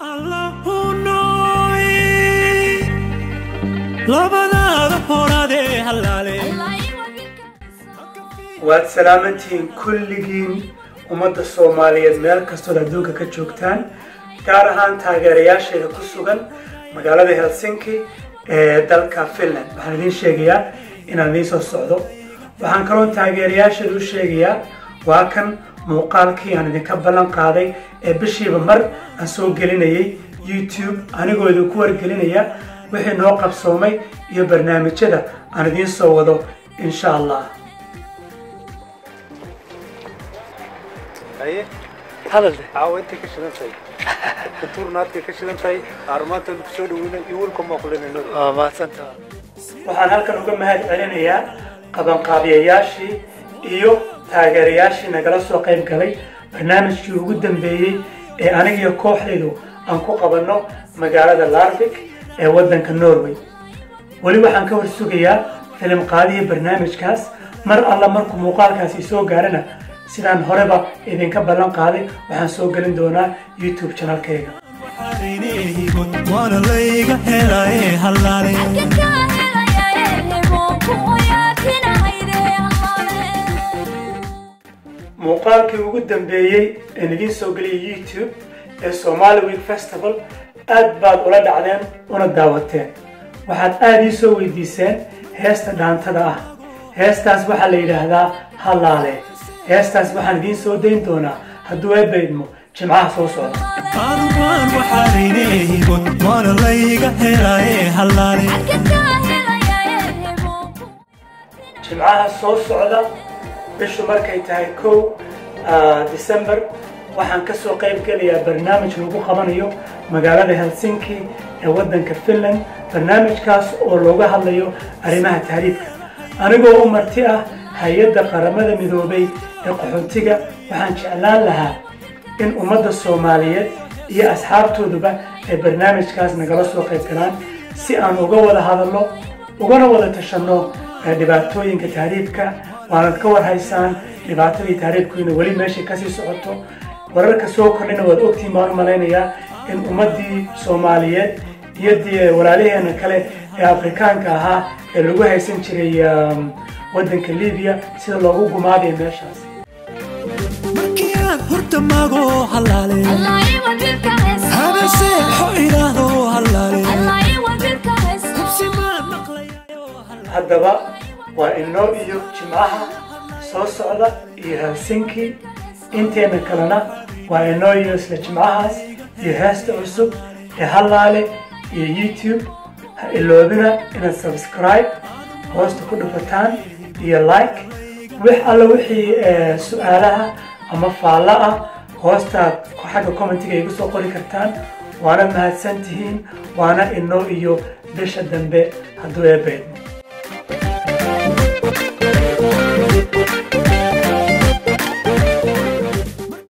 waad salaamantihiin kulligiin ummadda soomaaliyeed meel kastood adduunka ka joogtaan gaar ahaan taageerayaasheeda ku sugan magaalada helsinki ee dalka finland waxaan idiin sheegayaa inaan idiin soo socdo waxaan kaloo taageerayaasheeda u sheegayaa waa kan muuqaalkii aan idinka ballan qaaday ee bishiiba mar aan soo gelinayay youtube anigoo idinku wargelinaya wixii noo qabsoomay iyo barnaamijyada aan idiin soo wado insha allah haye hadal caawa intay ka shidan tahay kuntuurnaadkay ka shidan tahay aarmaantood kusoo dhaweyna iyo welka mooqlinayno waa mahadsanta waxaan halkan uga mahad celinayaa qabanqaabiyayaashii iyo taageerayaashii nagala soo qayb galay barnaamijkii ugu dambeeyey ee anigiyo kooxdaydu aan ku qabanno magaalada larvik ee waddanka norway weli waxaan ka warsugayaa filim qaadihii barnaamijkaas mar alla markuu muuqaalkaasi soo gaarana sidaan horeba idinka ballan qaaday waxaan soo gelin doonaa youtube channelkayga waana layga helaye halaale muuqaalkii ugu dambeeyey een idiin soo geliyay youtube ee somali week festival aad baad ula dhacdeen una daawateen waxaad aada ii soo weydiiseen heesta dhaantada ah heestaas waxaa la yidhaahdaa halaale heestaas waxaan idiin soo dayn doonaa hadduu eebaydmo jimcaha soo socda adugaan waxaanaynehigon waana layga helaye halaale jimcaha soo socda bishu markay tahay kow december waxaan ka soo qayb gelayaa barnaamij lagu qabanayo magaalada helsinki ee waddanka finland barnaamijkaas oo looga hadlayo arrimaha tahriibka anigoo u marti ah hay-adda qaramada midoobay ee qaxootiga waxaan jeclaan lahaa in ummadda soomaaliyeed iyo asxaabtooduba ay barnaamijkaas nagala soo qayb galaan si aan uga wada hadalno ugana wada tashanno dhibaatooyinka tahriibka waanad ka warhaysaan dhibaatadii tahriibkiina weli meeshay kasii socoto wararka soo kordhina waad ogtiin baan u malaynayaa in ummaddii soomaaliyeed iyo dee walaalaheena kale ee afrikaanka ahaa ee lagu haysan jiray waddanka libiya sida loogu gumaadayo meeshaas markii aan horta mago halaale habase xo idhaahdo halaale hubsimaan maqlayayo halaale haddaba waa inoo iyo jimcaha soo socda iyo helsinki inteena kalena waa inoo iyo isla jimcahaas iyo heesta cusub ee halaale iyo youtube ha iloobina inaad subscribe hoosta ku dhufataan iyo like wix alla wixii eh, su-aalaha ama faalla ah hoostaad xagga commentiga igu soo qori kartaan waana mahadsan tihiin waana inoo iyo bisha dambe hadduu eebeed